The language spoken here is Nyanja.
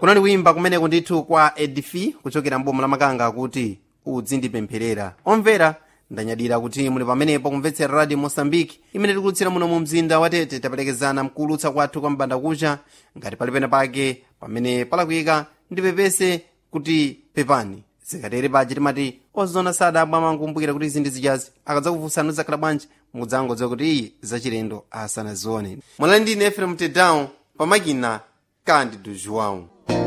kunali kuyimba kumeneko ndithu kwa edifi kuchokera mboma la makanga kuti udzindipempherera omvera ndanyadira kuti muli pamenepo kumvetsera radio mosambiki imene tikulutsira muno mu mzinda wa tete tapelekezana mkuulutsa kwathu kwa mbanda kucha ngati pali pena pake pamene palakuyika ndipepese kuti pepani zikatere paja timati ozona sadabwa mankumbukira kuti izi ndi zijazi akadzakufunsani zakhala bwanji mudzangodziwa kuti iyi zachilendo asanazione mwalali ndine efrem tedown pamakina kandi do joão